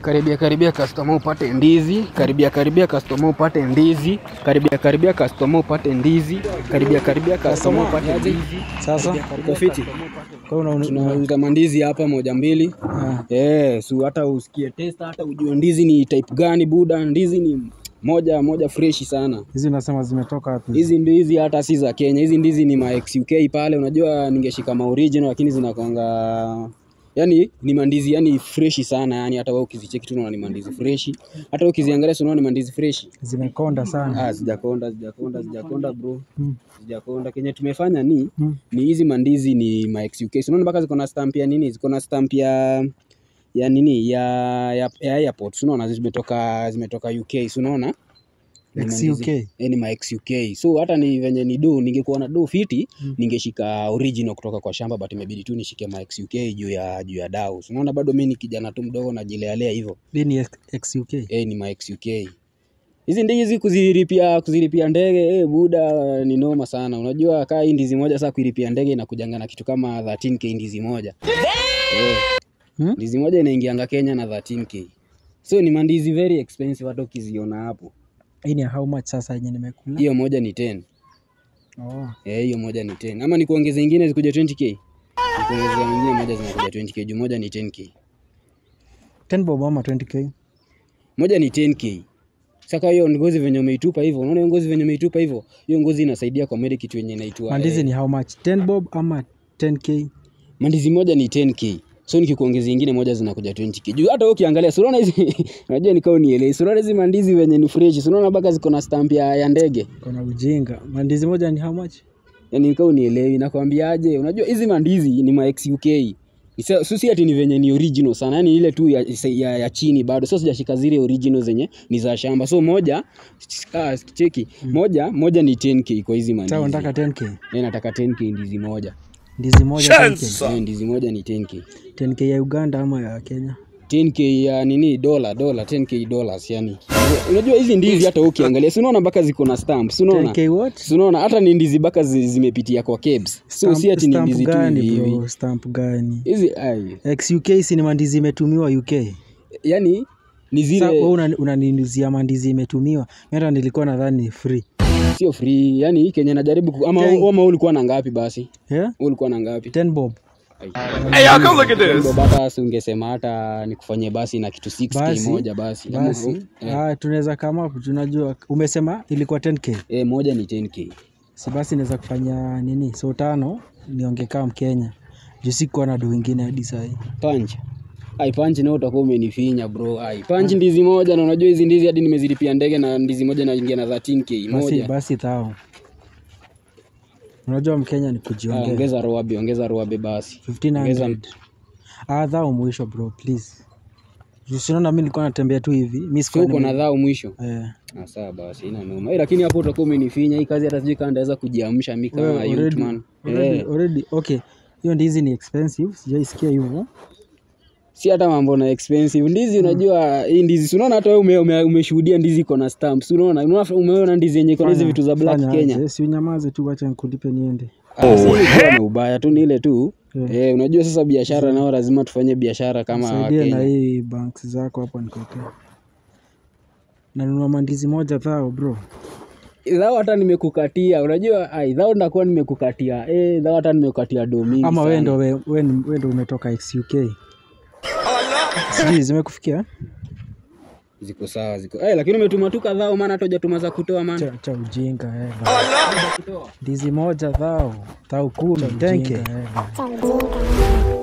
Karibia karibia customer upate ndizi, karibia karibia customer upate ndizi, karibia karibia customer upate ndizi, karibia karibia customer upate ndizi. Sasa Uko fiti? kwa una, una, Tunauza mandizi hapa moja mbili. ah, Eh, so hata usikie testa hata ujue ndizi ni type gani buda, ndizi ni moja moja freshi sana. hizi unasema zimetoka wapi? Hizi ndizi hata si za Kenya, hizi ndizi ni ma XUK pale. Unajua ningeshika ma original lakini zinakwanga yani ni mandizi yani freshi sana yani, hata wewe ukizicheki tu unaona ni mandizi freshi, hata wewe ukiziangalia si unaona ni mandizi freshi. Zimekonda sana. Ah, sijakonda sijakonda sijakonda bro, Mm. sijakonda. Kenye tumefanya ni Mm. ni hizi mandizi ni ma XUK, si unaona mpaka ziko na stamp ya nini, ziko na stamp ya ya nini ya ya, ya airport, si unaona zimetoka zimetoka UK, si unaona Ni mandizi- XUK. eh, ni ma XUK. So hata ni venye ni do, ningekuwa na do fiti Mm. ningeshika original kutoka kwa shamba, but imebidi tu nishike ma XUK juu ya juu ya dau. So unaona bado mimi ni kijana tu mdogo najilealea hivyo. Hii ni XUK. Eh, ni ma XUK. Hizi ndizi kuzilipia kuzilipia ndege eh, buda ni noma sana. Unajua kaa hii ndizi moja sasa kuilipia ndege inakujanga na kitu kama 13k ndizi moja. Eh, Hmm? ndizi moja inaingianga Kenya na 13k. So ni mandizi very expensive hata ukiziona hapo. Hii ni how much sasa yenye nimekula? Hiyo moja ni 10. Oh. Eh, hiyo moja ni 10. Ama nikuongeze ingine zikuja 20k? Nikuongeza ingine moja zinakuja 20k, juu moja ni 10k. 10 bob ama 20k? Moja ni 10k. Sasa hiyo ngozi venye umeitupa hivyo, unaona hiyo ngozi venye umeitupa hivyo, hiyo ngozi inasaidia kwa medic kitu yenye inaitwa Mandizi eh, ni how much? 10 bob ama 10k? mandizi moja ni 10k. So nikikuongeza ingine moja zinakuja 20k. Juu hata wewe ukiangalia, si unaona hizi unajua nikao nielewi. Si unaona hizi mandizi venye ni fresh, si unaona mpaka ziko na stamp ya, ya ndege. Kuna ujinga. Mandizi moja ni how much? Yaani nikao nielewi, nakwambiaje? Unajua hizi mandizi ni ma XUK. Isa- So si ati ni venye ni original sana, yani ile tu ya, ya, ya chini bado. So sijashika zile original zenye ni za shamba. So moja ah, cheki. Moja moja ni 10k kwa hizi Sasa mandizi. unataka 10k? Mimi nataka 10k ndizi moja. Ndizi moja 10k. Eh, ndizi moja ni 10k. 10k ya Uganda ama ya Kenya? 10k ya nini dola dola 10k dollars yani. Unajua hizi ndizi hata ukiangalia si unaona mpaka ziko na stamp. Si unaona? 10k what? Si unaona hata ni ndizi mpaka zi- zimepitia kwa kebs. So si ati ni Stamp ndizi tu gani hivi hivi. bro? Stamp gani? Hizi ai XUK si ni mandizi imetumiwa UK. yani ni Sasa wewe zile una- unaniuzia mandizi imetumiwa. Mimi hata nilikuwa nadhani ni free. sio free yani Kenya najaribu ku, ama Ten- ama ulikuwa na ngapi basi? Yeah? Wewe ulikuwa na ngapi? 10 bob. Hey, how come look at this? Baba si ungesema hata nikufanyie basi na kitu 6k Basi, moja basi. Ama- Basi eh, ah, tunaweza kama hapo tunajua umesema ilikuwa 10k. eh, moja ni 10k. Si basi naweza kufanya nini? So tano nionge kama Mkenya. Juu sikuwa na do wengine hadi saa hii. Punch. Ai punch nao utakuwa umenifinya bro. Ai punch ndizi moja na unajua hizi ndizi hadi nimezilipia ndege na ndizi moja naingia na 13k Basi moja. basi thao. Unajua Mkenya ni Ah, kujiongea. ongeza roabe, ongeza roabe basi. 1500. Ah, thao mwisho bro, please. Juu si unaona mimi nilikuwa natembea tu hivi. Mimi Si sikuwa uko na nime- dhao mwisho. eh. Ah, sawa basi, ina noma. Eh, lakini hapo utakuwa umenifinya hii kazi hata sijui kama ndaweza kujiamsha mimi kama Wewe youth already, man. already, Eh, already, okay. Hiyo ndizi ni expensive, sijaisikia hivyo. si hata mambo na expensive. Ndizi unajua hii ndizi, si unaona hata wewe ume, ume, umeshuhudia ndizi iko na stamp. Si unaona? Unaona umeona ndizi yenye iko na hizi Fanya- vitu za black fanya Kenya. aje, Si unyamaze tu, wacha nikulipe niende. Ah, si ilikuwa na ubaya tu ni ile tu. Yeah. Eh, unajua sasa biashara nao lazima tufanye biashara kama Saidie na Wakenya. hii banks zako hapo nikuwekee. Nanunua mandizi moja thao bro. Dhao hata nimekukatia, unajua ai, dhao ndakuwa nimekukatia. Eh, dhao hata nimekukatia do mingi Ama sana. wewe ndo we- we ni- we ndo umetoka XUK. Sijui zimekufikia? Ziko sawa, ziko. Eh, lakini umetuma tu kadhao maana hata hujatuma za kutoa maana. Cha, cha ujinga eh. Ndizi moja thao. Thao kumi. Tenke. cha ujinga.